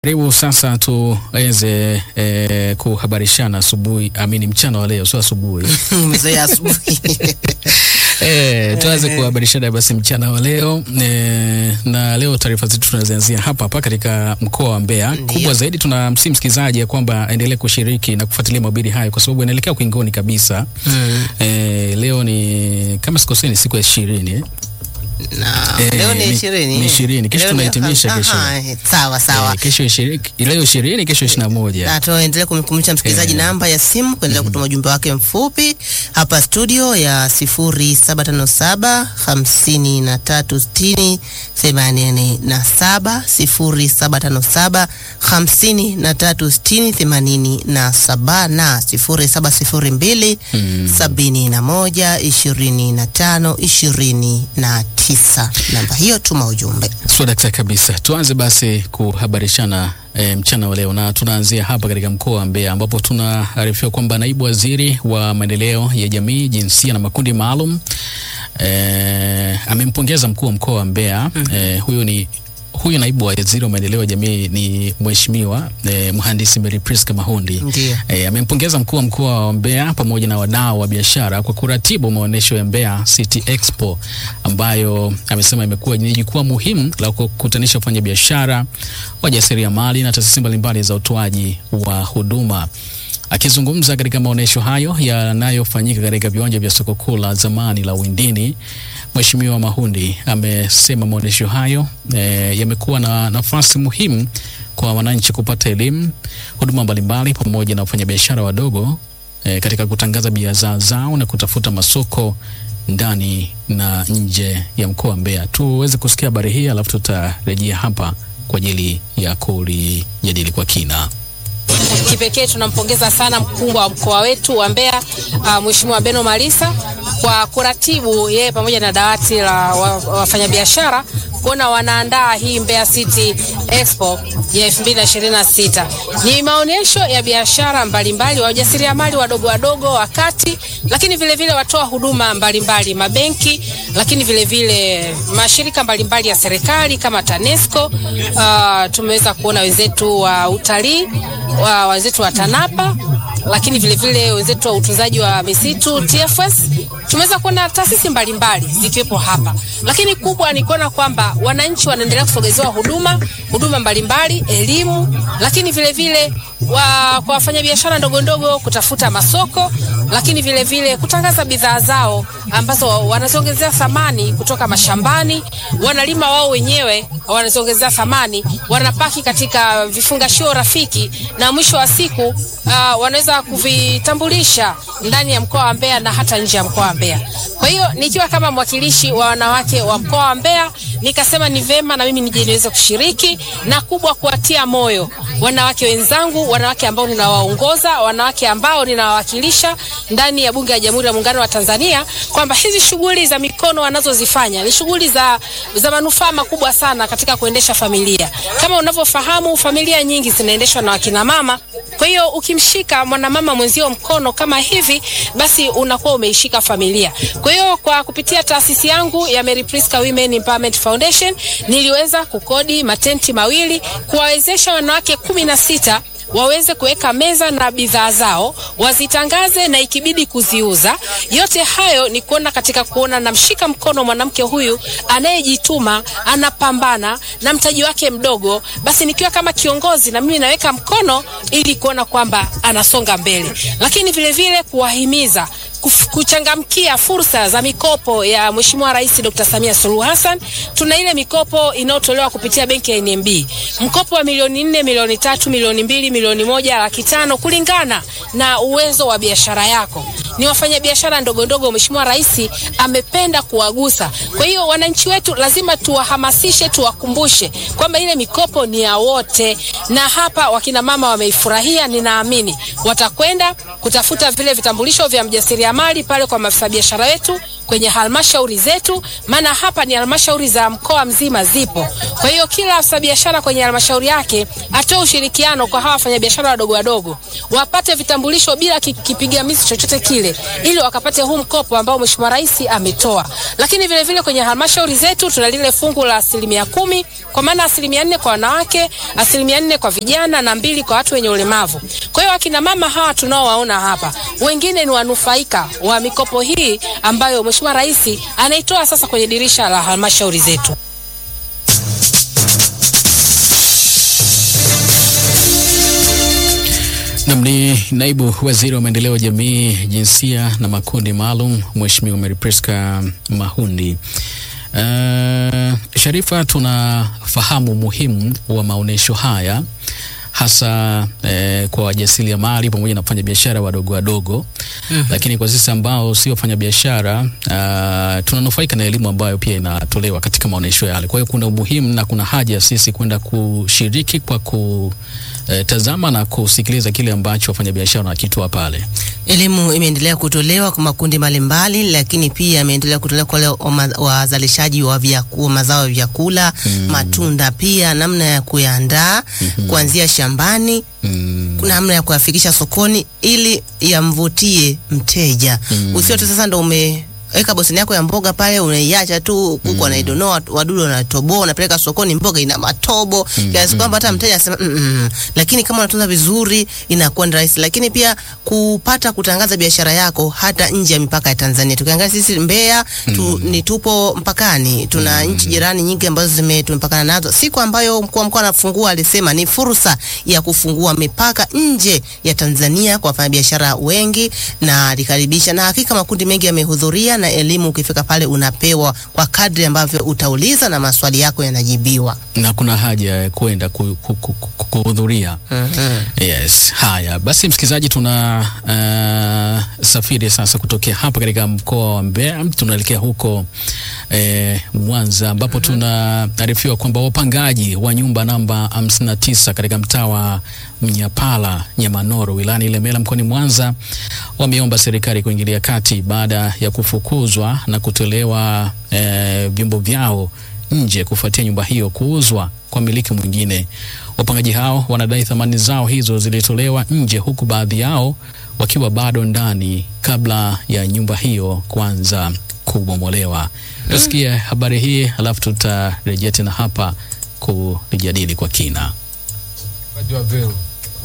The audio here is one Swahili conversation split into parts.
Karibu sasa tuweze eh, kuhabarishana asubuhi, amini mchana wa leo, sio asubuhi Umezoea asubuhi. eh, tuanze kuhabarishana basi mchana wa leo eh, na leo taarifa zetu tunazianzia hapa hapa katika mkoa wa Mbeya. Ndiyo. Kubwa zaidi tunamsihi msikilizaji ya kwamba aendelee kushiriki na kufuatilia mahubiri hayo kwa sababu inaelekea ukingoni kabisa. Mm. Eh, leo ni kama sikosei ni siku ya ishirini eh? Na Eh, leo ni ni- ishirini. ni ishirini. Kesho Leo ni- tunahitimisha kesho. Aha, eh, Sawa sawa. Eh, kesho ishirini, leo ishirini, kesho ishirini na moja. Na tuendelee kumkumbusha msikilizaji Eh. namba ya simu kuendelea kutuma ujumbe wake mfupi hapa studio ya 0757 5360 87 0757 5360 87 na 0702 71 25 29. Namba hiyo tuma ujumbe. So daktari kabisa, tuanze basi kuhabarishana e, mchana wa leo, na tunaanzia hapa katika mkoa wa Mbeya ambapo tunaarifiwa kwamba naibu waziri wa maendeleo ya jamii, jinsia na makundi maalum e, amempongeza mkuu wa mkoa wa Mbeya e, huyu ni huyu naibu waziri wa maendeleo ya jamii ni mheshimiwa e, mhandisi Mary Priska Mahundi Ndiyo. E, amempongeza mkuu wa mkoa wa Mbeya pamoja na wadau wa biashara kwa kuratibu maonyesho ya Mbeya City Expo ambayo amesema imekuwa ni jukwaa muhimu la kukutanisha wafanyabiashara, wajasiriamali na taasisi mbalimbali za utoaji wa huduma. Akizungumza katika maonyesho hayo yanayofanyika katika viwanja vya soko kuu la zamani la Windini, Mheshimiwa Mahundi amesema maonyesho hayo e, yamekuwa na nafasi muhimu kwa wananchi kupata elimu, huduma mbalimbali pamoja na wafanyabiashara wadogo e, katika kutangaza bidhaa zao na kutafuta masoko ndani na nje ya mkoa wa Mbeya. Tuweze kusikia habari hii alafu tutarejea hapa kwa ajili ya kulijadili kwa kina. Kipekee tunampongeza sana mkuu wa mkoa wetu wa Mbeya uh, Mheshimiwa Beno Malisa kwa kuratibu yeye pamoja na dawati la wa- wafanyabiashara kuona wanaandaa hii Mbeya City Expo ya 2026. Ni maonyesho ya biashara mbalimbali, wajasiriamali wadogo wadogo, wakati lakini vile vile watoa huduma mbalimbali, mabenki, lakini vile vile mashirika mbalimbali ya serikali kama TANESCO. Uh, tumeweza kuona wenzetu wa utalii wa wenzetu wa TANAPA lakini vile vile wenzetu wa utunzaji wa misitu TFS. Tumeweza kuona taasisi mbalimbali zikiwepo hapa, lakini kubwa ni kuona kwamba wananchi wanaendelea kusogezewa huduma huduma mbalimbali, elimu, lakini vile vile wa, kwa wafanyabiashara ndogo ndogo kutafuta masoko, lakini vile vile kutangaza bidhaa zao ambazo wanaziongezea thamani kutoka mashambani, wanalima wao wenyewe, wanaziongezea thamani, wanapaki katika vifungashio rafiki, na mwisho wa siku uh, wanaweza kuvitambulisha ndani ya mkoa wa Mbeya na hata nje ya mkoa wa Mbeya. Kwa hiyo nikiwa kama mwakilishi wa wanawake wa mkoa wa Mbeya nikasema ni vema na mimi nije niweze kushiriki na kubwa kuwatia moyo wanawake wenzangu, wanawake ambao ninawaongoza, wanawake ambao ninawawakilisha ndani ya Bunge la Jamhuri ya Muungano wa Tanzania kwamba hizi shughuli za mikono wanazozifanya ni shughuli za, za manufaa makubwa sana katika kuendesha familia. Kama unavyofahamu, familia nyingi zinaendeshwa na wakina mama. Kwa hiyo ukimshika mwanamama mwenzio mkono kama hivi, basi unakuwa umeishika familia. Kwa hiyo kwa kupitia taasisi yangu ya Mary Priska Women Empowerment Foundation niliweza kukodi matenti mawili kuwawezesha wanawake kumi na sita waweze kuweka meza na bidhaa zao wazitangaze na ikibidi kuziuza. Yote hayo ni kuona katika kuona namshika mkono mwanamke huyu anayejituma, anapambana na mtaji wake mdogo, basi nikiwa kama kiongozi na mimi naweka mkono ili kuona kwamba anasonga mbele, lakini vile vile kuwahimiza kuf- kuchangamkia fursa za mikopo ya Mheshimiwa Rais Dr. Samia Suluhu Hassan. Tuna ile mikopo inayotolewa kupitia benki ya NMB, mkopo wa milioni nne, milioni tatu, milioni mbili, milioni moja, laki tano kulingana na uwezo wa biashara yako. Ni wafanyabiashara ndogo ndogo, Mheshimiwa Rais amependa kuwagusa. Kwa hiyo wananchi wetu lazima tuwahamasishe, tuwakumbushe kwamba ile mikopo ni ya wote, na hapa wakina mama wameifurahia. Ninaamini watakwenda kutafuta vile vitambulisho vya mjasiriamali pale kwa maafisa biashara wetu kwenye halmashauri zetu, maana hapa ni halmashauri za mkoa mzima zipo. Kwa hiyo kila afisa biashara kwenye halmashauri yake atoe ushirikiano kwa hawa wafanyabiashara wadogo wadogo, wapate vitambulisho bila ki- kipigamizi chochote kile, ili wakapate huu mkopo ambao Mheshimiwa Rais ametoa. Lakini vile vile kwenye halmashauri zetu tuna lile fungu la asilimia kumi kwa maana asilimia nne kwa wanawake, asilimia nne kwa vijana na mbili kwa watu wenye ulemavu. Kwa hiyo akina mama hawa tunaowaona hapa, wengine ni wanufaika wa mikopo hii ambayo Mheshimiwa Rais anaitoa sasa kwenye dirisha la halmashauri zetu. Nam ni naibu waziri wa maendeleo ya jamii, jinsia na makundi maalum, Mheshimiwa Mary Priska Mahundi. Uh, Sharifa, tunafahamu umuhimu wa maonyesho haya hasa eh, kwa wajasiriamali pamoja na wafanya biashara wadogo wadogo mm-hmm. Lakini kwa sisi ambao si wafanya biashara uh, tunanufaika na elimu ambayo pia inatolewa katika maonyesho yale. Kwa hiyo kuna umuhimu na kuna haja ya sisi kwenda kushiriki kwa kutazama na kusikiliza kile ambacho wafanyabiashara wanakitoa pale. Elimu imeendelea kutolewa kwa makundi mbalimbali, lakini pia imeendelea kutolewa kwa wale wama- wazalishaji wa vyakula, mazao ya vyakula mm. matunda, pia namna ya kuyaandaa mm-hmm. kuanzia shambani Mm. namna ya kuyafikisha sokoni ili yamvutie mteja mm. usio tu sasa ndo umeweka bosini yako ya mboga pale unaiacha tu kuku mm. anaidonoa wadudu wanatoboa unapeleka sokoni mboga ina matobo mm. kiasi kwamba hata mteja anasema mm -mm. lakini kama unatunza vizuri inakuwa ni rahisi lakini pia kupata kutangaza biashara yako hata nje ya mipaka ya Tanzania tukiangalia sisi Mbeya tu, ni tupo mpakani tuna nchi jirani nyingi ambazo zime tumepakana nazo siku ambayo mkuu wa mkoa anafungua alisema ni fursa ya kufungua mipaka nje ya Tanzania kwa wafanyabiashara wengi na alikaribisha, na hakika makundi mengi yamehudhuria, na elimu ukifika pale unapewa kwa kadri ambavyo utauliza na maswali yako yanajibiwa. na kuna haja ya kwenda ku- ku- ku- ku- kuhudhuria. Yes, haya basi, msikilizaji, tuna uh, safiri sasa kutokea hapa katika mkoa wa Mbeya, tunaelekea huko eh, Mwanza ambapo tunaarifiwa kwamba wapangaji wa nyumba namba 59 katika mtaa wa Mnyapala Nyamanoro wilayani Ilemela mkoani Mwanza wameomba serikali kuingilia kati baada ya kufukuzwa na kutolewa eh, vyombo vyao nje kufuatia nyumba hiyo kuuzwa kwa miliki mwingine. Wapangaji hao wanadai thamani zao hizo zilitolewa nje, huku baadhi yao wakiwa bado ndani kabla ya nyumba hiyo kuanza kubomolewa. Tusikie habari hii, alafu tutarejea tena hapa kulijadili kwa kina. Wakati wa vero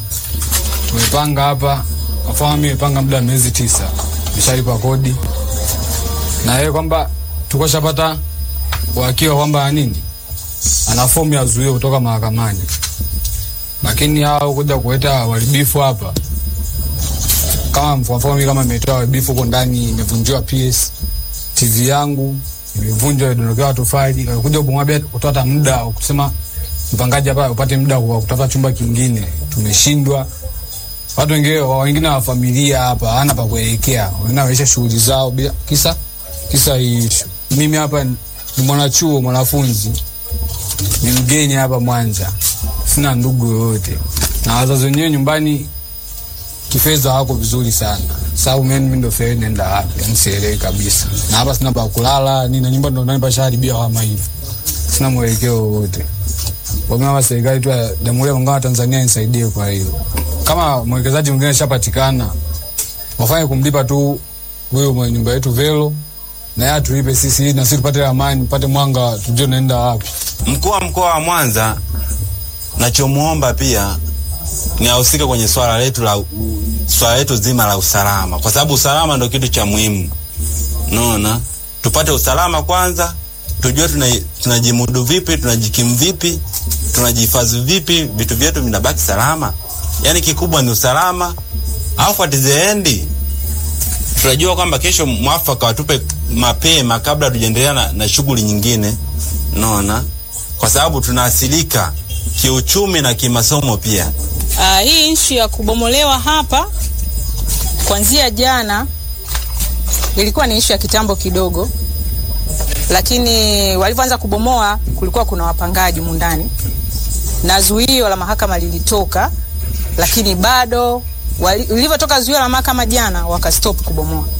tumepanga hapa, kwa mfano mimi nimepanga muda wa miezi tisa, nimeshalipa kodi na yeye kwamba tukoshapata uhakika kwamba nini ana fomu ya zuio kutoka mahakamani, lakini hao kuja kuleta uharibifu hapa, kama kwa mfano mimi kama nimetoa uharibifu huko ndani, imevunjiwa PS TV yangu imevunjwa, idondokewa tofali, kuja kubomoa bila kutoa hata muda wa kusema mpangaji hapa upate muda wa kutafuta chumba kingine, tumeshindwa. Watu wengine wengine wa familia hapa hana pa kuelekea, wengine waisha shughuli zao bila kisa kisa hii issue. Mimi hapa ni mwanachuo, mwanafunzi, ni mgeni hapa Mwanza, sina ndugu yoyote, na wazazi wenyewe nyumbani kifedha hawako vizuri sana, sababu mimi ndo feri nenda wapi, yani sielewi kabisa, na hapa sina pa kulala, nina nyumba ndo nani pashaharibia kama hivi, sina mwelekeo wowote kama serikali tu ya Jamhuri ya Muungano wa Tanzania nisaidie. Kwa hiyo kama mwekezaji mwingine ashapatikana, wafanye kumlipa tu huyo mwenye nyumba yetu Velo, na yeye atulipe sisi, ili na sisi tupate amani, tupate mwanga, tujue naenda wapi. Mkuu wa mkoa wa Mwanza, nachomuomba pia ni ahusike kwenye swala letu la swala letu zima la usalama, kwa sababu usalama ndio kitu cha muhimu. Unaona, tupate usalama kwanza, tujue tuna- tunajimudu vipi, tunajikimu vipi, tunajihifadhi vipi, vitu vyetu vinabaki salama. Yani kikubwa ni usalama, alafu at the end tunajua kwamba kesho mwafaka watupe mapema kabla tujaendelea na, na shughuli nyingine, unaona, kwa sababu tunaasilika kiuchumi na kimasomo pia. Uh, hii ishu ya kubomolewa hapa kuanzia jana ilikuwa ni ishu ya kitambo kidogo, lakini walivyoanza kubomoa kulikuwa kuna wapangaji mundani na zuio la mahakama lilitoka, lakini bado wali- lilivyotoka zuio la mahakama jana wakastop kubomoa.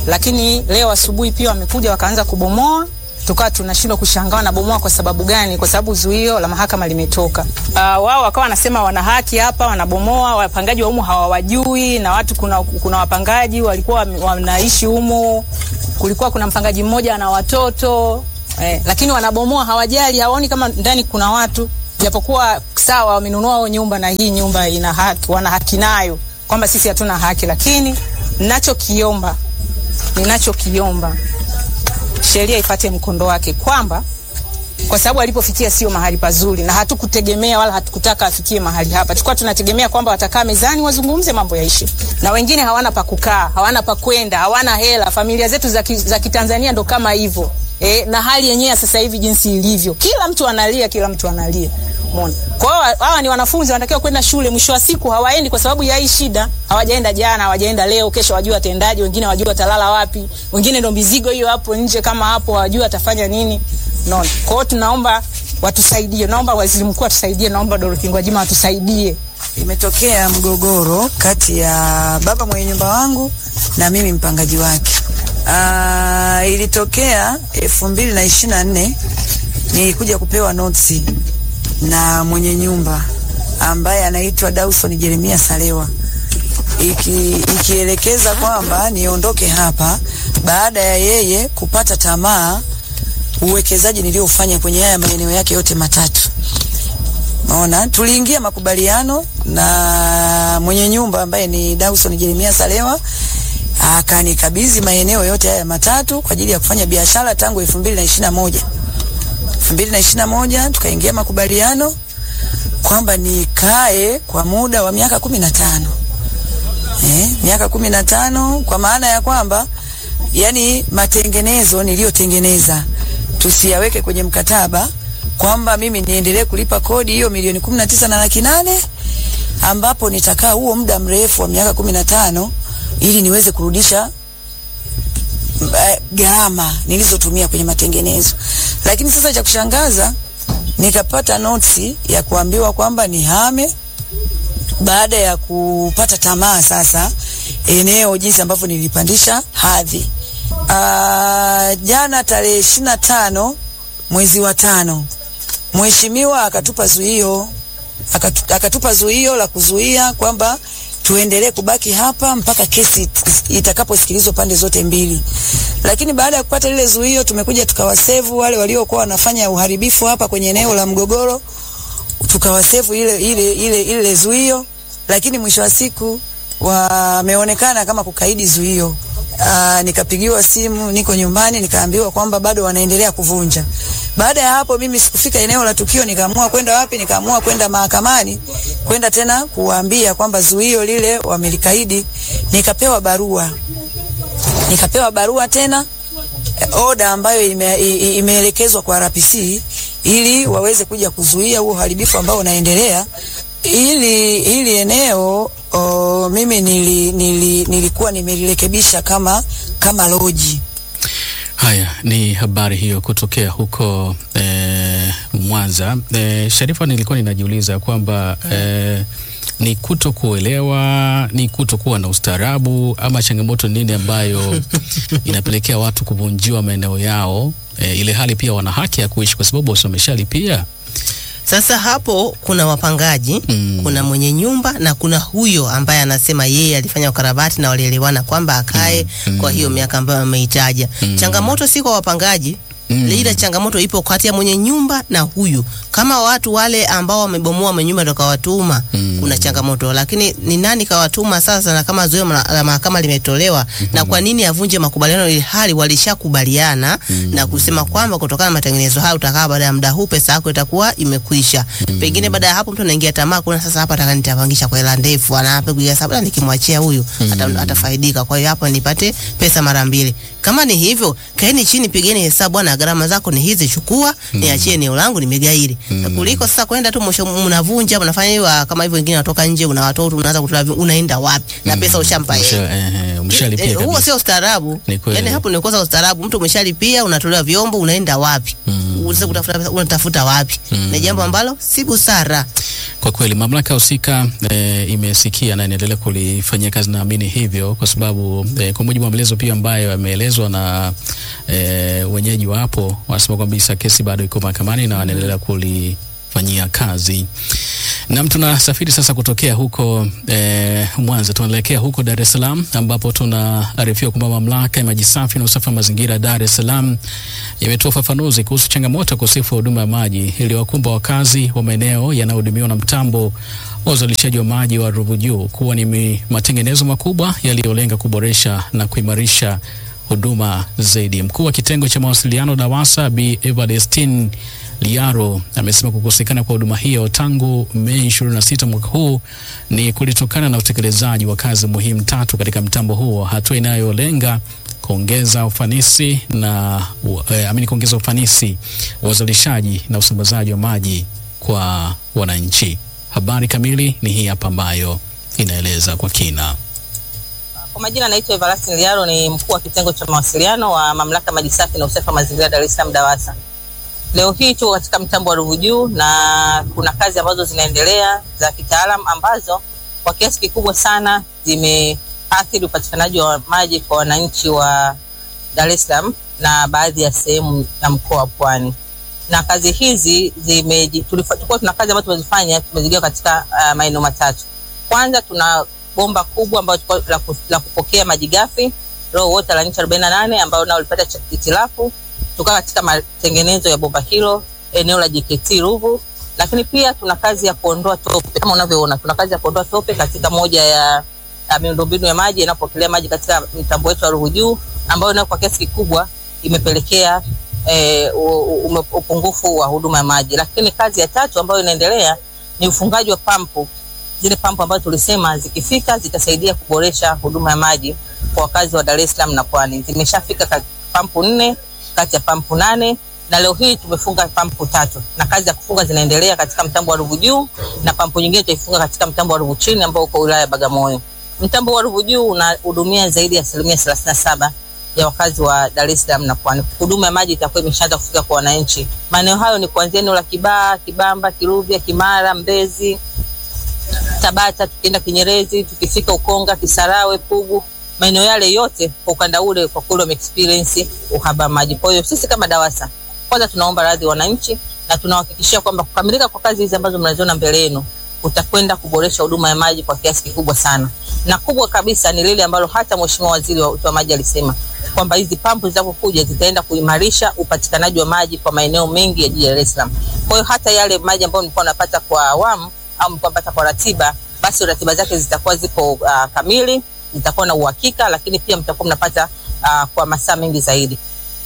lakini leo asubuhi pia wamekuja wakaanza kubomoa tukawa tunashindwa kushangaa wanabomoa kwa sababu gani? Kwa sababu zuio la mahakama limetoka. Uh, wao wakawa wanasema wana haki hapa, wanabomoa. Wapangaji wa humu hawawajui, na watu kuna, kuna wapangaji walikuwa wame- wanaishi humu, kulikuwa kuna mpangaji mmoja ana watoto eh, lakini wanabomoa, hawajali, hawaoni kama ndani kuna watu, japokuwa sawa wamenunua wao nyumba na hii nyumba ina haki, wana haki nayo, kwamba sisi hatuna haki, lakini ninachokiomba ninachokiomba sheria ipate mkondo wake, kwamba kwa sababu alipofikia sio mahali pazuri, na hatukutegemea wala hatukutaka afikie mahali hapa. Tulikuwa tunategemea kwamba watakaa mezani wazungumze, mambo yaishe, na wengine hawana pa kukaa, hawana pa kwenda, hawana hela. Familia zetu za ki- za Kitanzania ndo kama hivyo e, na hali yenyewe sasa hivi jinsi ilivyo, kila mtu analia, kila mtu analia. Umeona? Kwa hiyo hawa ni wanafunzi wanatakiwa kwenda shule, mwisho wa siku hawaendi kwa sababu ya hii shida. Hawajaenda jana, hawajaenda leo, kesho wajua watendaji, wengine wajua watalala wapi, wengine ndo mizigo hiyo hapo nje kama hapo, wajua watafanya nini. Unaona? Kwa hiyo tunaomba watusaidie, naomba waziri mkuu atusaidie, naomba Dorothy Gwajima watusaidie. Imetokea mgogoro kati ya baba mwenye nyumba wangu na mimi mpangaji wake. Aa, ilitokea elfu mbili na ishirini na nne nilikuja kupewa notisi na mwenye nyumba ambaye anaitwa Dawson Jeremia Salewa iki, ikielekeza kwamba niondoke hapa baada ya yeye kupata tamaa uwekezaji niliofanya kwenye haya maeneo yake yote matatu. Maona, tuliingia makubaliano na mwenye nyumba ambaye ni Dawson Jeremia Salewa akanikabidhi maeneo yote haya matatu kwa ajili ya kufanya biashara tangu 2021. 2021 tukaingia makubaliano kwamba nikae kwa muda wa miaka 15. Eh, miaka 15 kwa maana ya kwamba yani matengenezo niliyotengeneza tusiyaweke kwenye mkataba kwamba mimi niendelee kulipa kodi hiyo milioni kumi na tisa na laki nane ambapo nitakaa huo muda mrefu wa miaka kumi na tano ili niweze kurudisha eh, gharama nilizotumia kwenye matengenezo. Lakini sasa cha kushangaza nikapata notisi ya kuambiwa kwamba nihame baada ya kupata tamaa sasa eneo jinsi ambavyo nilipandisha hadhi. Ah, jana tarehe ishirini na tano mwezi wa tano mheshimiwa akatupa zuio akatu, akatupa zuio la kuzuia kwamba tuendelee kubaki hapa mpaka kesi it- itakaposikilizwa pande zote mbili. Lakini baada ya kupata lile zuio, tumekuja tukawasevu wale waliokuwa wanafanya uharibifu hapa kwenye eneo la mgogoro, tukawasevu ile ile ile ile zuio, lakini mwisho wa siku wameonekana kama kukaidi zuio. Aa, nikapigiwa simu, niko nyumbani, nikaambiwa kwamba bado wanaendelea kuvunja. Baada ya hapo, mimi sikufika eneo la tukio, nikaamua kwenda wapi? Nikaamua kwenda mahakamani, kwenda tena kuwaambia kwamba zuio lile wamelikaidi. Nikapewa barua, nikapewa barua tena eh, oda ambayo ime, i- i- imeelekezwa kwa RPC ili waweze kuja kuzuia huo uharibifu ambao unaendelea. Ili ili eneo o, mimi nili, nili, nilikuwa nimelirekebisha kama kama loji. Haya ni habari hiyo kutokea huko eh, Mwanza. Eh, Sharifa, nilikuwa ninajiuliza kwamba eh, ni kuto kuelewa, ni kuto kuwa na ustaarabu, ama changamoto nini ambayo inapelekea watu kuvunjiwa maeneo yao, eh, ile hali pia wana haki ya kuishi kwa sababu wasi wameshalipia. Sasa hapo kuna wapangaji Mm. kuna mwenye nyumba na kuna huyo ambaye anasema yeye alifanya ukarabati na walielewana kwamba akae Mm. kwa hiyo miaka ambayo ameitaja. Mm. Changamoto si kwa wapangaji Mm. ila changamoto ipo kati ya mwenye nyumba na huyu. Kama watu wale ambao wamebomoa mwenye nyumba ndo kawatuma, Mm. kuna changamoto, lakini ni nani kawatuma sasa, na kama zuio la la mahakama limetolewa na kwa nini avunje makubaliano ili hali walishakubaliana na kusema kwamba kutokana na matengenezo hayo utakaa baada ya muda huu pesa yako itakuwa imekwisha. Pengine baada ya hapo mtu anaingia tamaa, kuna sasa hapa nataka nitapangisha kwa hela ndefu, anapiga hesabu "Ah, nikimwachia huyu ata, atafaidika, kwa hiyo hapa nipate pesa mara mbili. Kama ni hivyo, kaeni chini, pigeni hesabu bwana bwana, gharama zako ni hizi, chukua niachie eneo langu nimegairi, Na kuliko sasa kwenda tu mwisho mnavunja mnafanya hiyo ah, kama hivyo, wengine wanatoka nje, una watoto unaanza kutoa, vi- unaenda wapi na pesa ushampa yeye. Umesha- eh, eh, umeshalipia Eh, huo kabisa. sio ustaarabu. Ni kweli. Yaani hapo ni kosa ustaarabu. Mtu umeshalipia, unatolewa vyombo, unaenda wapi? Unaweza kutafuta pesa, unatafuta wapi? Ni jambo ambalo si busara. Kwa kweli mamlaka husika e, imesikia na inaendelea kulifanyia kazi, naamini hivyo, kwa sababu e, kwa mujibu wa maelezo pia ambayo yameelezwa na e, wenyeji wa hapo, wanasema kwamba kesi bado iko mahakamani na wanaendelea kulifanyia kazi. Nam, tunasafiri sasa kutokea huko e, Mwanza tunaelekea huko Dar es Salaam ambapo tunaarifiwa kwamba mamlaka ya maji safi na usafi wa mazingira Dar es Salaam imetoa ufafanuzi kuhusu changamoto ya ukosefu wa huduma ya maji iliyowakumba wakazi wa maeneo yanayohudumiwa na mtambo wa uzalishaji wa maji wa Ruvu Juu kuwa ni mi- matengenezo makubwa yaliyolenga kuboresha na kuimarisha huduma zaidi. Mkuu wa kitengo cha mawasiliano DAWASA Bi Evalestin Liaro amesema kukosekana kwa huduma hiyo tangu Mei 26 mwaka huu ni kulitokana na utekelezaji wa kazi muhimu tatu katika mtambo huo, hatua inayolenga kuongeza ufanisi na u- eh, amini kuongeza ufanisi wa uzalishaji na usambazaji wa maji kwa wananchi. Habari kamili ni hii hapa ambayo inaeleza kwa kina. Kwa majina naitwa Everlastin Liaro, ni mkuu wa kitengo cha mawasiliano wa mamlaka ya maji safi na usafi wa mazingira Dar es Salaam DAWASA. Leo hii tuko katika mtambo wa Ruvu Juu na kuna kazi ambazo zinaendelea za kitaalam ambazo kwa kiasi kikubwa sana zimeathiri upatikanaji wa maji kwa wananchi wa Dar es Salaam na baadhi ya sehemu ya mkoa wa Pwani. Na kazi hizi zimeji- tulifa- tulikuwa tuna kazi ambazo tumezifanya tumezigawa katika uh, maeneo matatu. Kwanza tuna bomba kubwa ambayo tulikuwa la, ku- la kupokea maji ghafi raw water la inchi 48 ambayo nao lipata cha- hitilafu tukawa katika matengenezo ya bomba hilo eneo la JKT Ruvu, lakini pia tuna kazi ya kuondoa tope kama unavyoona, tuna kazi ya kuondoa tope katika moja ya, ya miundombinu ya maji inapokelea maji katika mtambo wetu wa Ruvu Juu, ambayo nayo kwa kiasi kikubwa imepelekea eh, u- u- ume- upungufu wa huduma ya maji. Lakini kazi ya tatu ambayo inaendelea ni ufungaji wa pampu zile pampu ambazo tulisema zikifika zitasaidia kuboresha huduma ya maji kwa wakazi wa Dar es Salaam na Pwani. Zimeshafika ka- pampu nne kati ya pampu nane na leo hii tumefunga pampu tatu na kazi za kufunga zinaendelea katika mtambo wa Ruvu Juu na pampu nyingine tutaifunga katika mtambo wa Ruvu Chini ambao uko wilaya ya Bagamoyo. Mtambo wa Ruvu Juu unahudumia zaidi ya asilimia thelathini na saba ya wakazi wa Dar es Salaam na Pwani. Huduma ya maji itakuwa imeshaanza kufika kwa wananchi. Maeneo hayo ni kuanzia eneo la Kibaha, Kibamba, Kiruvya, Kimara, Mbezi, Tabata, tukienda Kinyerezi, tukifika Ukonga, Kisarawe, Pugu, maeneo yale yote kwa ukanda ule, kwa kweli wame experience uhaba wa maji. Kwa hiyo sisi kama DAWASA kwanza tunaomba radhi wananchi na tunawahakikishia kwamba kukamilika kwa kazi hizi ambazo mnaziona mbele yenu utakwenda kuboresha huduma ya maji kwa kiasi kikubwa sana, na kubwa kabisa ni lile ambalo hata Mheshimiwa Waziri wa wa Maji alisema kwamba hizi pampu zitakapokuja zitaenda kuimarisha upatikanaji wa maji kwa maeneo mengi ya jiji la Dar es Salaam. Kwa hiyo hata yale maji ambayo mlikuwa unapata kwa awamu au mlikuwa unapata kwa ratiba, basi ratiba zake zitakuwa zipo uh, kamili, zitakuwa na uhakika, lakini pia mtakuwa mnapata uh, kwa masaa mengi zaidi.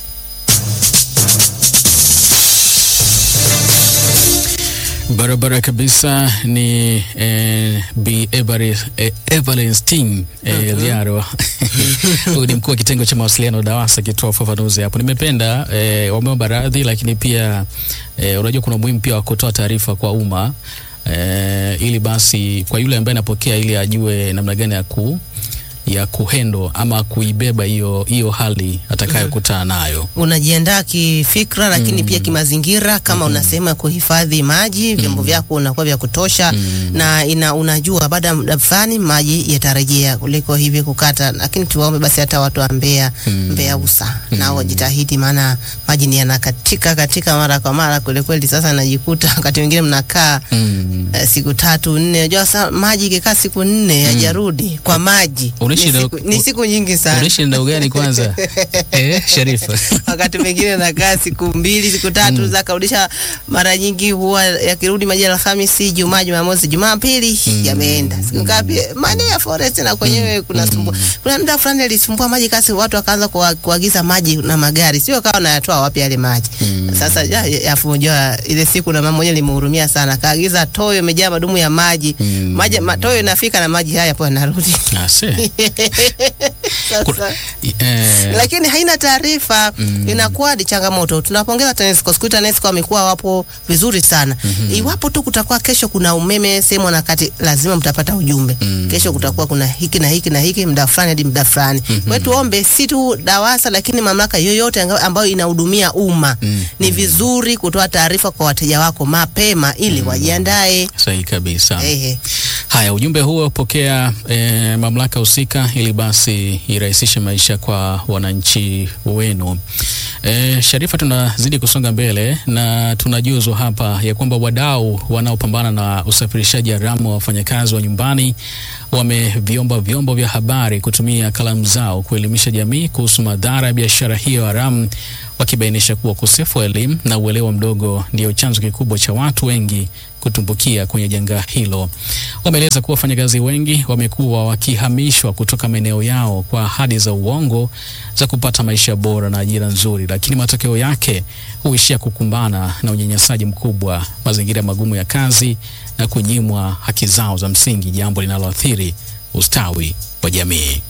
Barabara kabisa ni eh, Bi Every- eh, Evelyn Sting eh, Liaro huyu ni mkuu wa kitengo cha mawasiliano DAWASA akitoa ufafanuzi hapo. Nimependa eh, wameomba radhi, lakini pia eh, unajua kuna umuhimu pia wa kutoa taarifa kwa umma eh, ili basi kwa yule ambaye anapokea ili ajue namna gani ya ku ya kuhendo ama kuibeba hiyo hiyo hali atakayokutana nayo. unajiandaa kifikra lakini pia kimazingira kama una sehemu ya kuhifadhi maji vyombo vyako unakuwa vya kutosha na ina, unajua baada ya muda fulani maji yatarejea kuliko hivi kukata lakini tuwaombe basi hata watu wa Mbeya Mbeya usa nao wajitahidi maana maji ni yanakatika katika mara kwa mara kweli kweli sasa najikuta wakati mwingine mnakaa Mm. eh, siku tatu nne unajua sasa maji ikikaa siku nne hajarudi kwa maji Unaishi ni na- siku, ni siku nyingi sana Unaishi na ugani kwanza? eh, Sharifa. wakati mwingine nakaa siku mbili siku tatu za karudisha. Mara nyingi huwa yakirudi maji ya Alhamisi, Jumaa, Jumamosi, Jumapili yameenda siku ngapi? Maeneo ya forest na kwenyewe kuna sumbua. Kuna muda fulani alisumbua maji kasi, watu wakaanza kuwa- kuagiza maji na magari, sio kawa nayatoa wapi yale maji. Sasa ya- ya- afu unajua ile siku na mama mwenyewe limehurumia sana, kaagiza toyo imejaa madumu ya maji maji ma, toyo inafika na maji haya hapo yanarudi Ase. Sasa eh, lakini haina taarifa inakuwa ni changamoto. Tunapongeza TANESCO, siku hizi TANESCO wamekuwa wapo vizuri sana. Iwapo tu kutakuwa kesho kuna umeme sehemu wanakati, lazima mtapata ujumbe kesho kutakuwa kuna hiki na hiki na hiki muda fulani hadi muda fulani. Kwa hiyo tuombe si tu DAWASA, lakini mamlaka yoyote anga- ambayo inahudumia umma ni vizuri kutoa taarifa kwa wateja wako mapema ili wajiandae. sahihi kabisa. Ehe. Haya, ujumbe huo pokea eh, mamlaka husika ili basi irahisishe maisha kwa wananchi wenu. Eh, Sharifa, tunazidi kusonga mbele na tunajuzwa hapa ya kwamba wadau wanaopambana na usafirishaji haramu wa wafanyakazi wa nyumbani wameviomba vyombo vya habari kutumia kalamu zao kuelimisha jamii kuhusu madhara ya biashara hiyo haramu, wakibainisha kuwa ukosefu wa elimu na uelewa mdogo ndio chanzo kikubwa cha watu wengi kutumbukia kwenye janga hilo. Wameeleza kuwa wafanyakazi wengi wamekuwa wakihamishwa kutoka maeneo yao kwa ahadi za uongo za kupata maisha bora na ajira nzuri, lakini matokeo yake huishia kukumbana na unyanyasaji mkubwa, mazingira magumu ya kazi na kunyimwa haki zao za msingi, jambo linaloathiri ustawi wa jamii.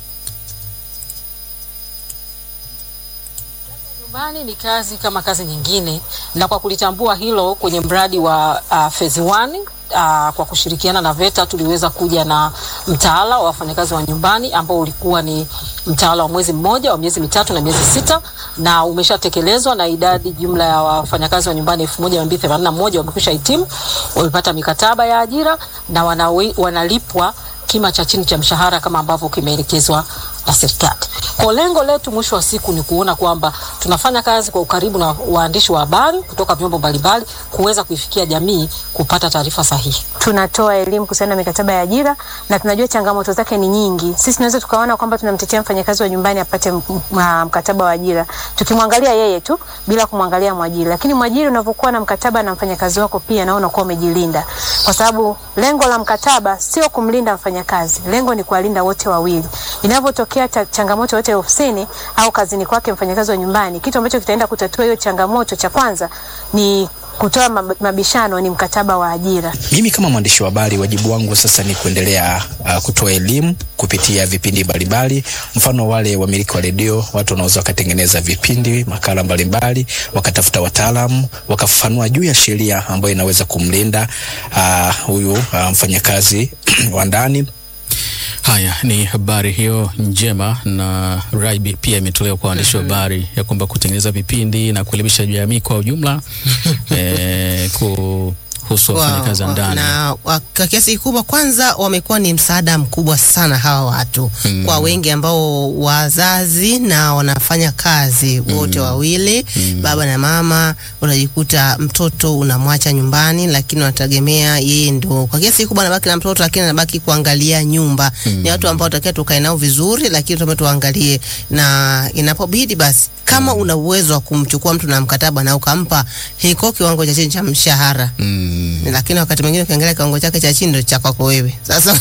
Nyumbani ni kazi kama kazi nyingine, na kwa kulitambua hilo kwenye mradi wa uh, phase 1 uh, kwa kushirikiana na VETA tuliweza kuja na mtaala wa wafanyakazi wa nyumbani ambao ulikuwa ni mtaala wa mwezi mmoja wa miezi mitatu na miezi sita na umeshatekelezwa na idadi jumla ya wafanyakazi wa nyumbani elfu moja mia mbili themanini na moja wamekwisha hitimu, wamepata mikataba ya ajira na wanawe, wanalipwa kima cha chini cha mshahara kama ambavyo kimeelekezwa na serikali. Kwa lengo letu mwisho wa siku ni kuona kwamba tunafanya kazi kwa ukaribu na waandishi wa habari kutoka vyombo mbalimbali kuweza kuifikia jamii kupata taarifa sahihi. tunatoa elimu kuhusiana na mikataba ya ajira na tunajua changamoto zake ni nyingi. Sisi tunaweza tukaona kwamba tunamtetea mfanyakazi wa nyumbani apate m- m- mkataba wa ajira tukimwangalia yeye tu bila kumwangalia mwajiri, lakini mwajiri unavyokuwa na mkataba na mfanyakazi wako pia nao unakuwa umejilinda, kwa sababu lengo la mkataba sio kumlinda mfanyakazi, lengo ni kuwalinda wote wawili. Inavyotokea cha, changamoto yote ofisini au kazini kwake mfanyakazi wa nyumbani, kitu ambacho kitaenda kutatua hiyo changamoto cha kwanza ni kutoa mab- mabishano, ni mkataba wa ajira. Mimi kama mwandishi wa habari, wajibu wangu sasa ni kuendelea uh, kutoa elimu kupitia vipindi mbalimbali. Mfano, wale wamiliki wa redio, watu wanaweza wakatengeneza vipindi, makala mbalimbali, wakatafuta wataalamu, wakafafanua juu ya sheria ambayo inaweza kumlinda uh, huyu uh, mfanyakazi wa ndani Haya ni habari hiyo njema, na rai bi- pia imetolewa kwa waandishi wa habari ya kwamba kutengeneza vipindi na kuelimisha jamii kwa ujumla eh, kuhusu wafanyakazi wa Wa- ndani. na wa- kwa kiasi kikubwa kwanza wamekuwa ni msaada mkubwa sana hawa watu Mm. kwa wengi ambao wazazi na wanafanya kazi wote wawili baba na mama, unajikuta mtoto unamwacha nyumbani, lakini unategemea yeye ndo kwa kiasi kikubwa anabaki na mtoto, lakini anabaki kuangalia nyumba. Ni watu ambao takia tukae nao vizuri, lakini tume tuangalie, na inapobidi basi kama una uwezo wa kumchukua mtu na mkataba na ukampa hiko kiwango cha chini cha mshahara Mm. lakini wakati mwingine ukiangalia kiwango chake cha chini ndio cha kwako wewe. Sasa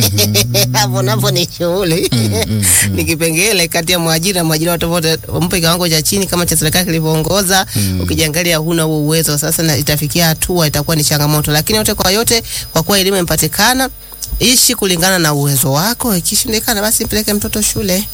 hapo napo ni shughuli ni kipengele kati ya mwajiri na mwajiri, watu wote mpe kiwango cha chini kama cha serikali kilivyoongoza. Ukijiangalia huna huo uwezo, sasa na itafikia hatua itakuwa ni changamoto, lakini yote kwa yote, kwa kuwa elimu imepatikana ishi kulingana na uwezo wako. Ikishindikana basi mpeleke mtoto shule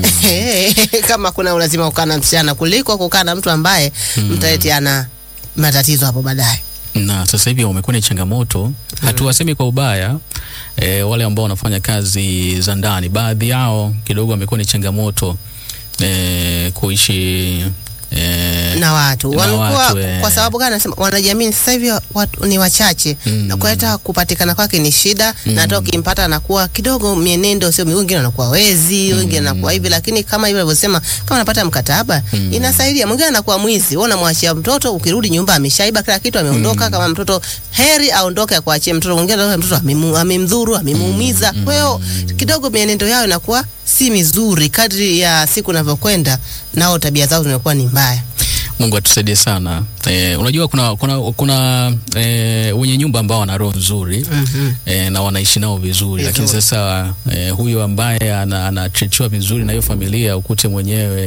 kama kuna ulazima kukaa na msichana kuliko kukaa na mtu ambaye mtaletiana matatizo hapo baadaye. na sasa hivi wamekuwa ni changamoto, hatuwasemi kwa ubaya e, wale ambao wanafanya kazi za ndani, baadhi yao kidogo wamekuwa ni changamoto e, kuishi e, na watu na wamekuwa watu, eh. kwa sababu gani nasema wanajamii sasa hivi watu ni wachache Mm. na kwa hata kupatikana kwake ni shida na hata ukimpata anakuwa kidogo mienendo sio wengine wanakuwa wezi wengine anakuwa hivi lakini kama hivyo alivyosema kama anapata mkataba inasaidia mwingine anakuwa mwizi wewe unamwachia mtoto ukirudi nyumba ameshaiba kila kitu ameondoka kama mtoto heri aondoke akuachie mtoto mwingine anaona mtoto amemu- amemdhuru amemuumiza kwa hiyo kidogo mienendo yao inakuwa si mizuri kadri ya siku inavyokwenda nao tabia zao zimekuwa ni mbaya Mungu atusaidie sana. E, unajua kuna kuna, kuna e, wenye nyumba ambao wana roho nzuri Mhm. e, na wanaishi nao vizuri, lakini Vizuri. sasa e, huyu ambaye ana- anachechewa vizuri na hiyo familia ukute mwenyewe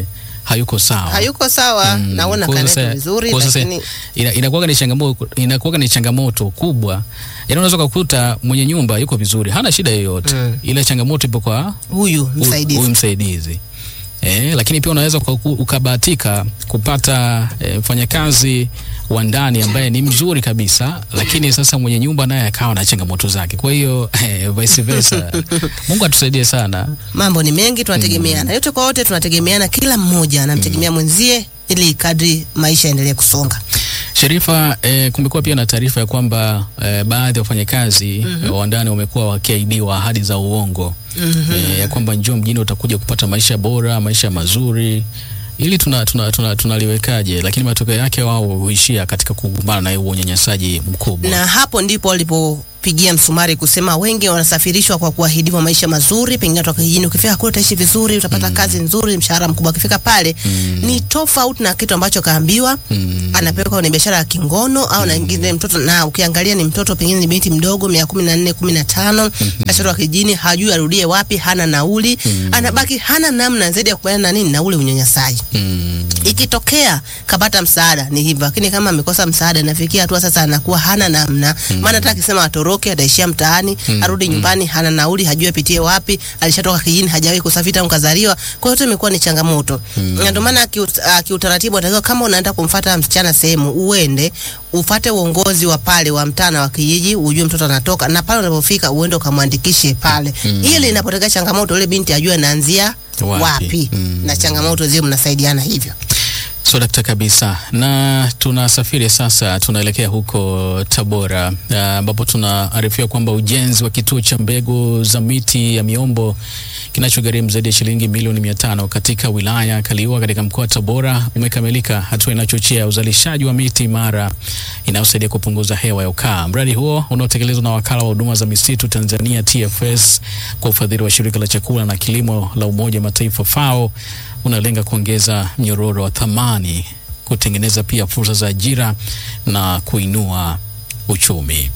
hayuko sawa hayuko sawa Mm, naona kwa hiyo kanetu sasa- vizuri kwa hiyo sasa lakini ina- inakuwaga ni changamoto inakuwaga ni changamoto kubwa yaani unaweza kukuta mwenye nyumba yuko vizuri hana shida yoyote Mm. ila changamoto ipo kwa huyu hu- msaidizi huyu msaidizi Eh, lakini pia unaweza uka- ukabahatika kupata eh, mfanyakazi wa ndani ambaye ni mzuri kabisa, lakini sasa mwenye nyumba naye akawa na changamoto zake. Kwa hiyo eh, vice versa. Mungu atusaidie sana. mambo ni mengi tunategemeana yote kwa wote tunategemeana kila mmoja anamtegemea mwenzie ili kadri maisha yaendelee kusonga Sherifa, eh, kumekuwa pia na taarifa ya kwamba eh, baadhi ya wafanyakazi mm wa ndani wamekuwa wakiahidiwa ahadi za uongo eh, ya kwamba njoo mjini utakuja kupata maisha bora, maisha mazuri. Ili tuna tuna, tuna, tunaliwekaje? Lakini matokeo yake wao huishia katika kukumbana na huo unyanyasaji mkubwa. na hapo ndipo walipopigia msumari kusema wengi wanasafirishwa kwa kuahidiwa maisha mazuri, pengine toka kijijini, ukifika kule utaishi vizuri, utapata kazi nzuri, mshahara mkubwa. Akifika pale ni tofauti na kitu ambacho kaambiwa, anapelekwa kwenye biashara ya kingono au na ingine mtoto, na ukiangalia ni mtoto pengine ni binti mdogo miaka kumi na nne kumi na tano ashatoka kijijini, hajui arudie wapi, hana nauli, anabaki hana namna zaidi ya kubaliana na nini na ule unyanyasaji Mm. ikitokea kapata msaada ni hivyo, lakini kama amekosa msaada inafikia hatua sasa anakuwa hana namna maana hata akisema atoroke ataishia mtaani arudi nyumbani hana nauli hajui apitie wapi alishatoka kijijini hajawahi kusafiri tangu kazaliwa kwa hiyo yote imekuwa ni changamoto na ndio maana kiut- ah, kiutaratibu anatakiwa kama unaenda kumfata msichana sehemu uende ufate uongozi wa pale wa mtaa na wa kijiji ujue mtoto anatoka na pale unapofika uende ukamwandikishe pale ili inapotokea changamoto ile binti ajue anaanzia Wapi? wapi, Mm. na changamoto zile mnasaidiana hivyo So dakta kabisa, na tunasafiri sasa, tunaelekea huko Tabora ah, ambapo tunaarifiwa kwamba ujenzi wa kituo cha mbegu za miti ya miombo kinachogharimu zaidi ya shilingi milioni mia tano katika wilaya ya Kaliua katika mkoa wa Tabora umekamilika, hatua inayochochea uzalishaji wa miti imara inayosaidia kupunguza hewa ya ukaa. Mradi huo unaotekelezwa na wakala wa huduma za misitu Tanzania TFS kwa ufadhili wa shirika la chakula na kilimo la Umoja wa Mataifa FAO unalenga kuongeza mnyororo wa thamani, kutengeneza pia fursa za ajira na kuinua uchumi.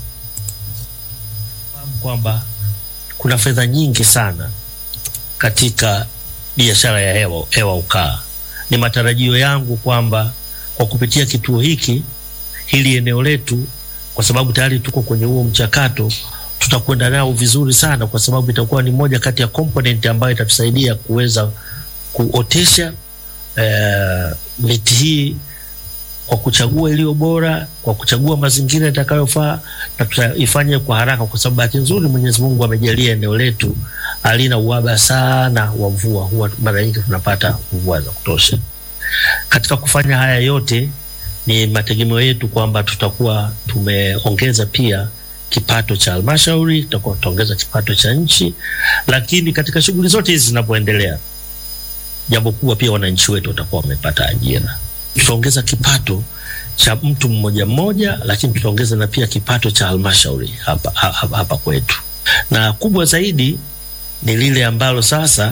kwamba kuna fedha nyingi sana katika biashara ya hewa, hewa ukaa. Ni matarajio yangu kwamba kwa kupitia kituo hiki hili eneo letu, kwa sababu tayari tuko kwenye huo mchakato, tutakwenda nao vizuri sana, kwa sababu itakuwa ni moja kati ya component ambayo itatusaidia kuweza kuotesha eh, miti hii kwa kuchagua iliyo bora, kwa kuchagua mazingira yatakayofaa na tutaifanye kwa haraka, kwa sababu bahati nzuri Mwenyezi Mungu amejalia eneo letu halina uhaba sana wa mvua, huwa mara nyingi tunapata mvua za kutosha. Katika kufanya haya yote, ni mategemeo yetu kwamba tutakuwa tumeongeza pia kipato cha halmashauri, tutakuwa tutaongeza kipato cha nchi, lakini katika shughuli zote hizi zinapoendelea, jambo kubwa pia wananchi wetu watakuwa wamepata ajira tutaongeza kipato cha mtu mmoja mmoja, lakini tutaongeza na pia kipato cha halmashauri hapa, hapa, hapa kwetu, na kubwa zaidi ni lile ambalo sasa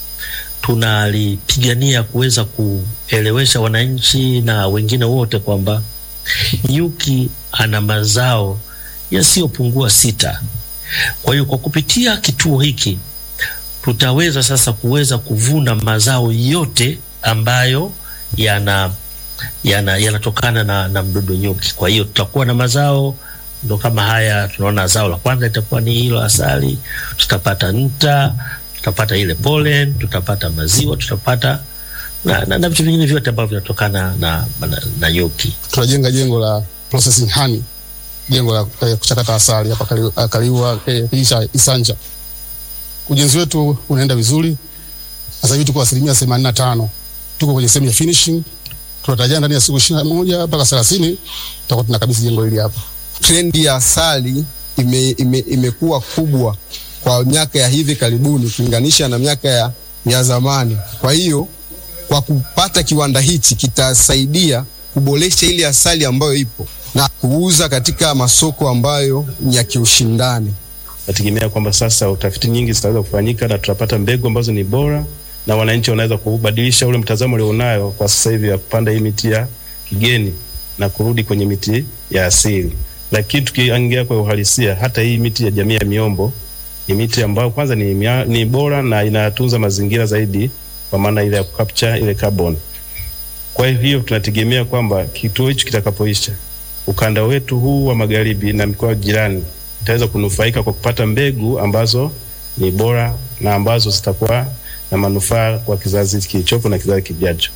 tunalipigania kuweza kuelewesha wananchi na wengine wote kwamba nyuki ana mazao yasiyopungua sita. Kwa hiyo kwa kupitia kituo hiki tutaweza sasa kuweza kuvuna mazao yote ambayo yana yana yanatokana na, na mdudu nyuki. Kwa hiyo tutakuwa na mazao ndo kama haya. Tunaona zao la kwanza itakuwa ni hilo asali, tutapata nta, tutapata ile pollen, tutapata maziwa, tutapata na, na, na vitu vingine vyote ambavyo vinatokana na, na, na nyuki. tunajenga jengo la processing honey, jengo la eh, kuchakata asali hapa Kali- ah, Kaliua eh, kijiji cha Isanja. Ujenzi wetu unaenda vizuri, sasa hivi tuko asilimia themanini na tano tuko kwenye sehemu ya finishing. Tunatarajia ndani ya siku ishirini na moja mpaka thelathini tutakuwa tunakabidhi jengo hili hapa. trendi ya asali ime, ime, imekuwa kubwa kwa miaka ya hivi karibuni ukilinganisha na miaka ya, ya zamani. Kwa hiyo kwa kupata kiwanda hichi kitasaidia kuboresha ile asali ambayo ipo na kuuza katika masoko ambayo ni ya kiushindani. nategemea kwamba sasa utafiti nyingi zitaweza kufanyika na tutapata mbegu ambazo ni bora na wananchi wanaweza kubadilisha ule mtazamo ulionayo kwa sasa hivi ya kupanda hii miti ya kigeni na kurudi kwenye miti ya asili. Lakini tukiangalia kwa uhalisia, hata hii miti ya jamii ya miombo ni miti ambayo kwanza ni, mia, ni bora na inatunza mazingira zaidi kwa maana ile ya capture ile carbon. Kwa hivyo tunategemea kwamba kituo hicho kitakapoisha, ukanda wetu huu wa magharibi na mikoa jirani itaweza kunufaika kwa kupata mbegu ambazo ni bora na ambazo zitakuwa na manufaa kwa kizazi kilichopo na kizazi kijacho.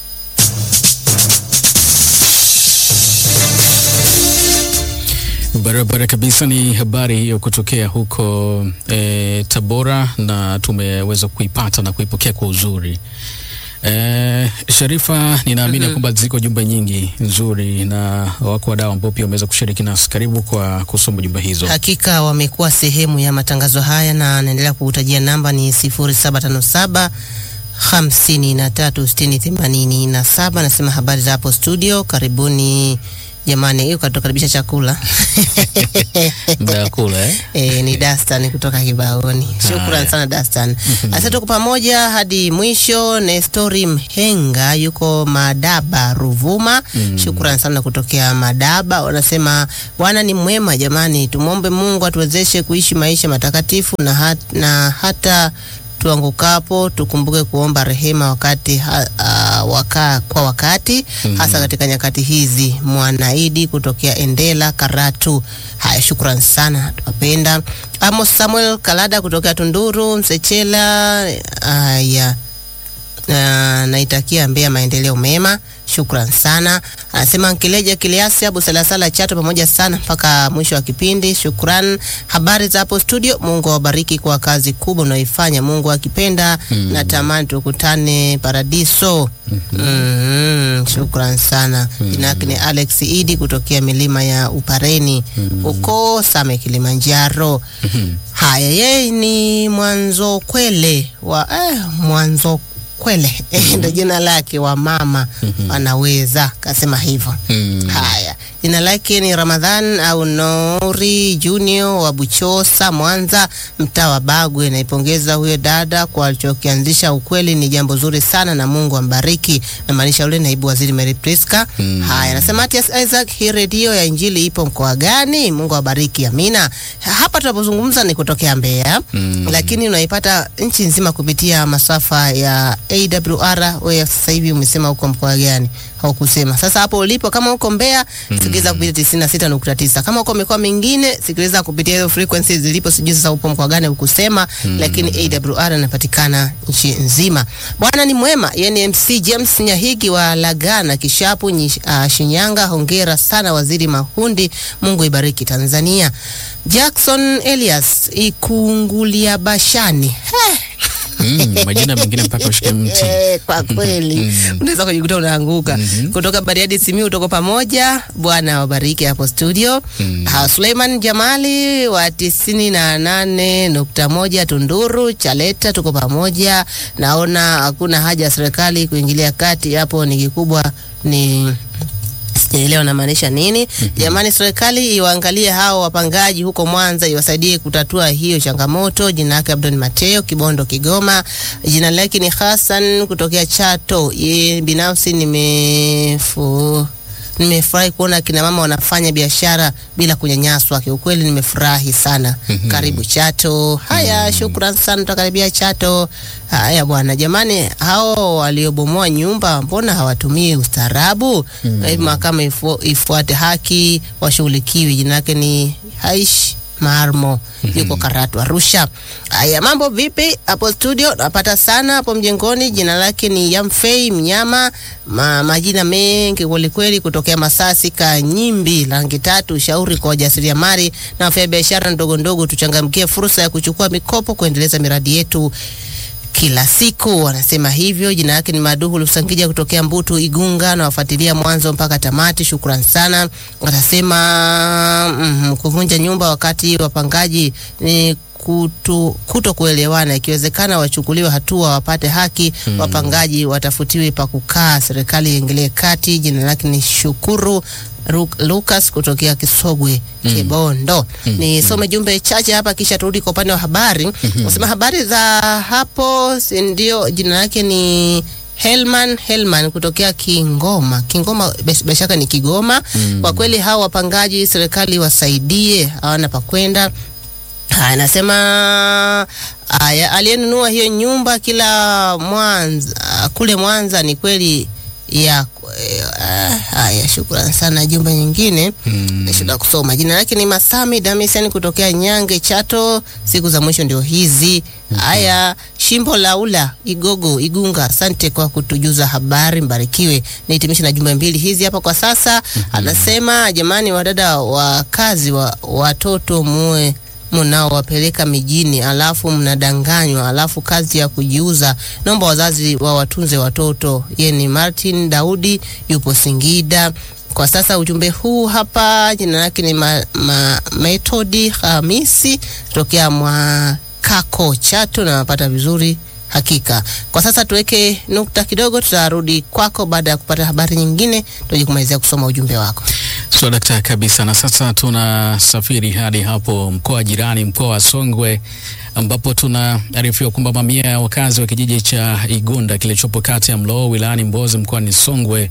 Barabara kabisa. Ni habari hiyo kutokea huko e, Tabora na tumeweza kuipata na kuipokea kwa uzuri. E, Sharifa, ninaamini Mhm. kwamba ziko jumbe nyingi nzuri na wako wadau ambao pia wameweza kushiriki nasi. Karibu kwa kusoma jumbe hizo. Hakika wamekuwa sehemu ya matangazo haya na naendelea kuutajia namba ni 0757 hamsini na tatu sitini themanini na saba. Nasema habari za hapo studio, karibuni jamani. Hiyo katukaribisha chakula Muda wa kula eh? E, ni Dastan kutoka Kibaoni. Shukran Haya. sana Dastan. Sasa tuko pamoja hadi mwisho. Nestori Mhenga yuko Madaba Ruvuma. Mm. Shukran sana kutokea Madaba. Wanasema Bwana ni mwema jamani, tumwombe Mungu atuwezeshe kuishi maisha matakatifu na, hat, na hata tuangukapo tukumbuke kuomba rehema wakati ha, uh, waka, kwa wakati Mhm. hasa katika nyakati hizi. Mwanaidi kutokea Endela Karatu. Haya, shukran sana, tunapenda. Amos Samuel Kalada kutokea Tunduru Msechela. Haya, na naitakia Mbeya maendeleo mema. Shukran sana. Anasema Nkileja Kiliasi Abu Salasala Chato, pamoja sana mpaka mwisho wa kipindi. Shukran. Habari za hapo studio, Mungu awabariki kwa kazi kubwa unaoifanya. Mungu akipenda Mm. natamani tukutane paradiso. Mm, shukran sana. Jina yake ni Alex Idi kutokea milima ya Upareni huko Same, Kilimanjaro. Haya, yeye ni mwanzo kwele wa eh, mwanzo kwele ndo jina lake wa mama anaweza kasema hivyo. Haya, jina lake ni Ramadhan au Nori Junior wa Buchosa, Mwanza, mtaa wa Bagwe. Naipongeza huyo dada kwa alichokianzisha. Ukweli ni jambo zuri sana na Mungu ambariki. Namaanisha yule naibu waziri Mary Priska. Haya, nasema Matias Isaac, hii redio ya Injili ipo mkoa gani? Mungu awabariki. Amina. Hapa tunapozungumza ni kutokea Mbeya Mm. lakini unaipata nchi nzima kupitia masafa ya AWR. Wewe sasa hivi umesema uko mkoa gani? Haukusema. Sasa hapo ulipo, kama uko Mbeya, sikiliza kupitia 96.9. Kama uko mikoa mingine, sikiliza kupitia hizo frequencies zilipo. Sijui sasa upo mkoa gani, hukusema, Mm. lakini AWR inapatikana nchi nzima. Bwana ni mwema. Yeye ni MC James Nyahigi wa Lagana Kishapu, nyi- ah, Shinyanga. Hongera sana Waziri Mahundi, Mungu ibariki Tanzania. Jackson Elias Ikungulia Bashani. Heh. Mm, majina mengine mpaka ushike mti. Eh, kwa kweli unaweza kujikuta unaanguka kutoka Bariadi Simiu, tuko pamoja. Bwana wabariki hapo studio. Ha, Suleiman Jamali wa tisini na nane nukta moja Tunduru Chaleta, tuko pamoja. Naona hakuna haja ya serikali kuingilia kati hapo, ni kikubwa ni sijaelewa namaanisha nini. Jamani, serikali iwaangalie hao wapangaji huko Mwanza, iwasaidie kutatua hiyo changamoto. Jina lake Abdon Mateo, Kibondo, Kigoma. Jina lake ni Hassan kutokea Chato. Ye binafsi nimefu nimefurahi kuona kina mama wanafanya biashara bila kunyanyaswa. Kiukweli nimefurahi sana. Mhm. Karibu Chato. Haya, shukran sana, tutakaribia Chato. Haya bwana, jamani, hao waliobomoa nyumba mbona hawatumii ustaarabu? Mm. Na hivi mahakama ifu, ifuate haki, washughulikiwe. Jina lake ni Haish Marmo yuko Karatu Arusha. Haya, mambo vipi hapo studio? Napata sana hapo mjengoni. Jina lake ni Yamfei Mnyama, ma, majina mengi kwelikweli, kutokea Masasi Kanyimbi, rangi tatu. Ushauri kwa wajasiriamali na wafanya biashara ndogo ndogo, tuchangamkie fursa ya kuchukua mikopo kuendeleza miradi yetu kila siku. Wanasema hivyo. Jina yake ni Maduhu Lusangija kutokea Mbutu Igunga, na wafuatilia mwanzo mpaka tamati. Shukran sana. Wanasema mm, kuvunja nyumba wakati wapangaji ni kuto, kuto kuelewana. Ikiwezekana wachukuliwe hatua, wapate haki. Mm. Wapangaji watafutiwe pa kukaa, serikali iingilie kati. Jina lake ni Shukuru Ru- Lucas kutokea Kisogwe Mm. Kibondo. Mm. Nisome jumbe chache hapa kisha turudi kwa upande wa habari. Mhm. Nasema habari za hapo, si ndio? Jina lake ni Helman Helman kutokea Kingoma. Kingoma bes- bila shaka ni Kigoma. Mm. Kwa kweli hawa wapangaji serikali wasaidie, hawana pa kwenda Haya, anasema haya, aliyenunua hiyo nyumba kila Mwanza kule Mwanza ni kweli ya eh, haya, shukrani sana. Jumba nyingine nashinda kusoma jina lake ni Masami Damisian kutokea Nyange Chato. Siku za mwisho ndio hizi. Haya, Shimbo Laula Igogo Igunga, asante kwa kutujuza habari, mbarikiwe. Nihitimishe na jumbe mbili hizi hapa kwa sasa. Anasema jamani, wadada wa kazi wa watoto muwe mnaowapeleka mijini alafu mnadanganywa, alafu kazi ya kujiuza. Naomba wazazi wa watunze watoto. Ye ni Martin Daudi, yupo Singida kwa sasa. Ujumbe huu hapa, jina lake ni ma, ma, Metodi Hamisi tokea Mwakako Chato, na napata vizuri hakika. Kwa sasa tuweke nukta kidogo, tutarudi kwako baada ya kupata habari nyingine, tuje kumalizia kusoma ujumbe wako. So dakta kabisa. Na sasa tunasafiri hadi hapo mkoa jirani, mkoa wa Songwe, ambapo tunaarifiwa kwamba mamia ya wakazi wa kijiji cha Igunda kilichopo kata ya Mloo wilayani Mbozi mkoani Songwe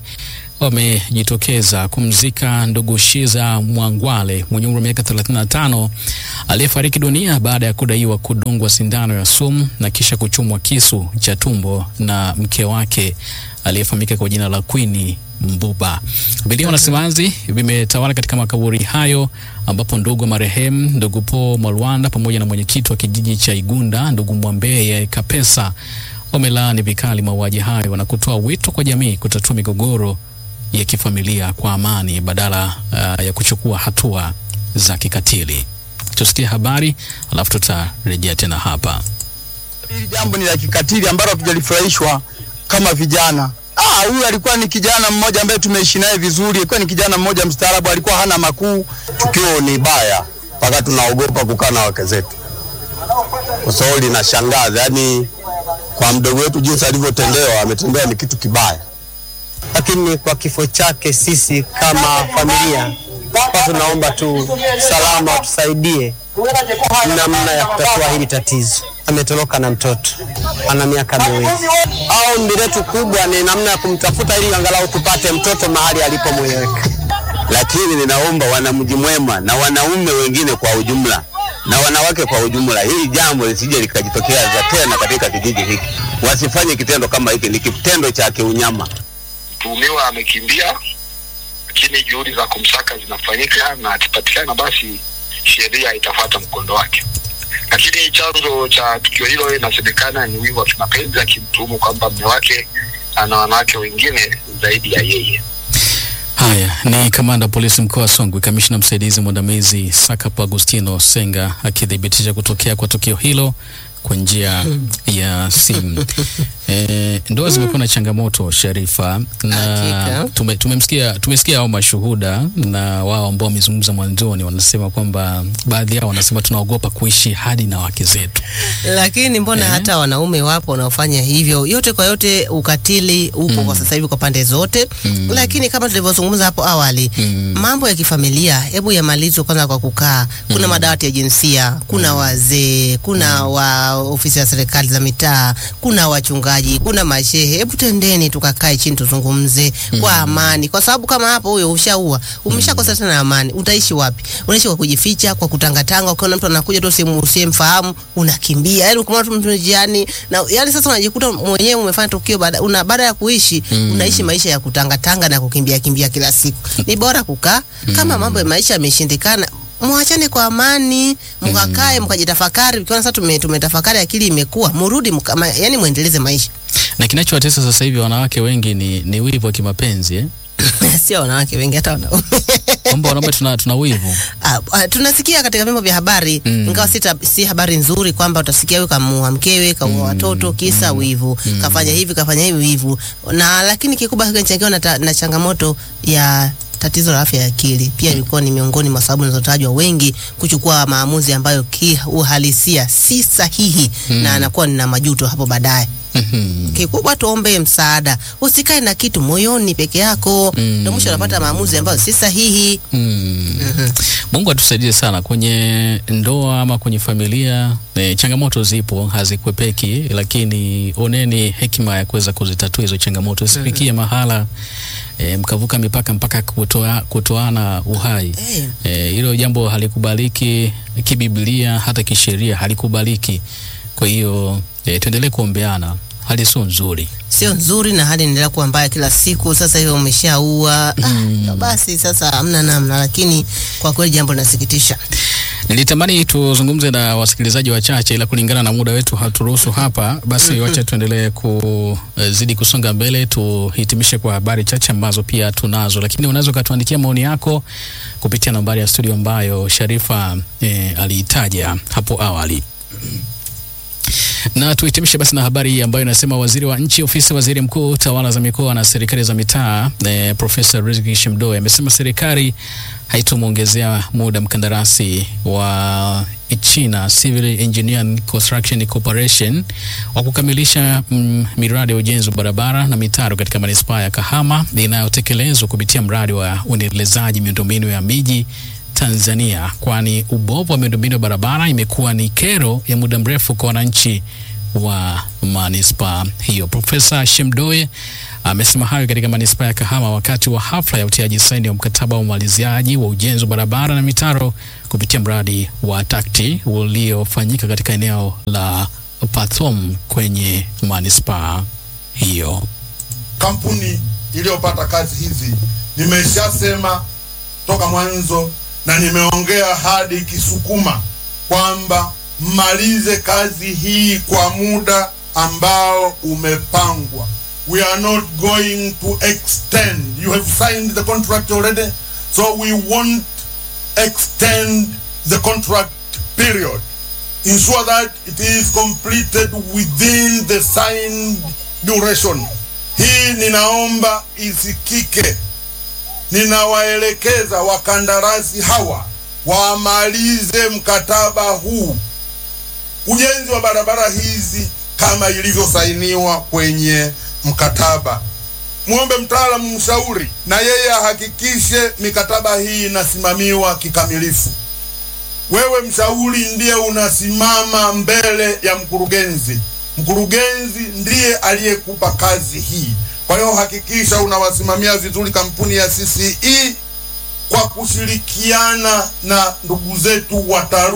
wamejitokeza kumzika ndugu Shiza Mwangwale mwenye umri wa miaka 35 aliyefariki dunia baada ya kudaiwa kudungwa sindano ya sumu na kisha kuchomwa kisu cha tumbo na mke wake aliyefahamika kwa jina la Queen Mbuba. Vilio na simanzi vimetawala katika makaburi hayo ambapo ndugu wa marehemu ndugu Paul Mwalwanda pamoja na mwenyekiti wa kijiji cha Igunda ndugu Mwambeye Kapesa wamelaani vikali mauaji hayo na kutoa wito kwa jamii kutatua migogoro ya kifamilia kwa amani badala uh, ya kuchukua hatua za kikatili. Tusikie habari alafu tutarejea tena hapa. Hili jambo ni la kikatili ambalo hatujalifurahishwa kama vijana. Ah, huyu alikuwa ni kijana mmoja ambaye tumeishi naye vizuri, alikuwa ni kijana mmoja mstaarabu, alikuwa hana makuu. Tukio ni baya mpaka tunaogopa kukaa na wake zetu, kwa sababu linashangaza. Yani kwa mdogo wetu jinsi alivyotendewa, ametendewa ni kitu kibaya. lakini kwa kifo chake sisi kama familia kwa tunaomba tu salama tusaidie namna ya kutatua hili tatizo. Ametoroka na mtoto ana miaka miwili. Au ombi letu kubwa ni namna ya kumtafuta ili angalau tupate mtoto mahali alipomweleweka. Lakini ninaomba wanamji mwema na wanaume wengine kwa ujumla na wanawake kwa ujumla, hili jambo lisije likajitokeza tena katika kijiji hiki. Wasifanye kitendo kama hiki, ni kitendo cha kiunyama. mtuhumiwa amekimbia, lakini juhudi za kumsaka zinafanyika na akipatikana, basi sheria itafuata mkondo wake. Lakini chanzo cha tukio hilo inasemekana ni wivu wa kimapenzi, akimtuhumu kwamba mume wake ana wanawake wengine zaidi ya yeye. Haya ni kamanda wa polisi mkoa wa Songwe, kamishna msaidizi mwandamizi Sakapo Agustino Senga akithibitisha kutokea kwa tukio hilo kwa njia ya simu. E, ndoa zimekuwa na changamoto Sharifa, na tume, tumemsikia tumesikia hao mashuhuda na wao ambao wamezungumza mwanzoni, wanasema kwamba baadhi yao wanasema tunaogopa kuishi hadi na wake zetu. lakini mbona hata wanaume wapo wanaofanya hivyo. Yote kwa yote, ukatili upo kwa sasa hivi kwa pande zote, lakini kama tulivyozungumza hapo awali, mambo ya kifamilia hebu yamalizwe kwanza kwa kukaa. Kuna madawati ya jinsia, kuna wazee, kuna wa ofisi ya serikali za mitaa, kuna wachungaji, kuna mashehe. Hebu tendeni tukakae chini tuzungumze kwa amani, kwa sababu kama hapo huyo ushaua, umeshakosa tena amani, utaishi wapi? Unaishi kwa kujificha, kwa kutangatanga. Ukiona mtu anakuja tu sehemu usiyemfahamu unakimbia, yani ukiona mtu njiani na yani, sasa unajikuta mwenyewe umefanya tukio baada una baada ya kuishi unaishi maisha ya kutangatanga na kukimbia kimbia kila siku. Ni bora kukaa kama mambo ya maisha yameshindikana mwachane kwa amani, mkakae mkajitafakari. Ukiona sasa tume, tumetafakari akili imekuwa, murudi mka, ma, yani muendeleze maisha. Na kinachowatesa sasa hivi wanawake wengi ni, ni wivu wa kimapenzi eh? Sio wanawake wengi, hata wanaume kwamba wanaume tuna, tuna wivu Ah, ah, tunasikia katika vyombo vya habari Mm. ingawa si, tab- si habari nzuri kwamba utasikia huyu kamuua mkewe kaua watoto kisa wivu kafanya hivi kafanya hivi wivu na lakini kikubwa kinachangiwa na, ta- na changamoto ya tatizo la afya ya akili pia ilikuwa ni miongoni mwa sababu zinazotajwa wengi kuchukua maamuzi ambayo kiuhalisia si sahihi Mm. na anakuwa na majuto hapo baadaye Kikubwa tuombe msaada, usikae na kitu moyoni peke yako, ndio mwisho unapata maamuzi ambayo si sahihi. Mm. Mungu atusaidie sana kwenye ndoa ama kwenye familia. E, changamoto zipo hazikwepeki, lakini oneni hekima ya kuweza kuzitatua hizo changamoto, isifikie mahala e, mkavuka mipaka mpaka kutoa, kutoana uhai. E, hilo jambo halikubaliki kibiblia, hata kisheria halikubaliki. Kwa hiyo e, tuendelee kuombeana, hali sio nzuri. Sio nzuri na hali inaendelea kuwa mbaya kila siku. Sasa hiyo umeshaua, ah, basi sasa hamna namna, lakini kwa kweli jambo linasikitisha. Nilitamani tuzungumze na wasikilizaji wachache, ila kulingana na muda wetu haturuhusu hapa. Basi Mhm. wacha tuendelee kuzidi kusonga mbele, tuhitimishe kwa habari chache ambazo pia tunazo, lakini unaweza ukatuandikia maoni yako kupitia nambari ya studio ambayo Sharifa eh, aliitaja hapo awali. Na tuhitimishe basi na habari hii ambayo inasema waziri wa nchi ofisi ya waziri mkuu tawala za mikoa na serikali za mitaa eh, Profesa Riziki Shemdoe amesema serikali haitomwongezea muda mkandarasi wa China Civil Engineering Construction Corporation wa kukamilisha mm, miradi ya ujenzi wa barabara na mitaro katika manispaa ya Kahama inayotekelezwa kupitia mradi wa uendelezaji miundombinu ya miji Tanzania, kwani ubovu wa miundombinu ya barabara imekuwa ni kero ya muda mrefu kwa wananchi wa manispaa hiyo. Profesa Shemdoe amesema hayo katika manispaa ya Kahama wakati wa hafla ya utiaji saini wa mkataba wa umaliziaji wa ujenzi wa barabara na mitaro kupitia mradi wa takti uliofanyika katika eneo la Pathom kwenye manispaa hiyo. kampuni iliyopata kazi hizi nimeshasema toka mwanzo na nimeongea hadi Kisukuma kwamba mmalize kazi hii kwa muda ambao umepangwa. We are not going to extend. You have signed the contract already, so we won't extend the contract period. Ensure that it is completed within the signed duration. Hii ninaomba isikike. Ninawaelekeza wakandarasi hawa wamalize mkataba huu, ujenzi wa barabara hizi kama ilivyosainiwa kwenye mkataba. Mwombe mtaalamu mshauri, na yeye ahakikishe mikataba hii inasimamiwa kikamilifu. Wewe mshauri ndiye unasimama mbele ya mkurugenzi. Mkurugenzi ndiye aliyekupa kazi hii. Kwa hiyo hakikisha unawasimamia vizuri kampuni ya CCE kwa kushirikiana na ndugu zetu wataalamu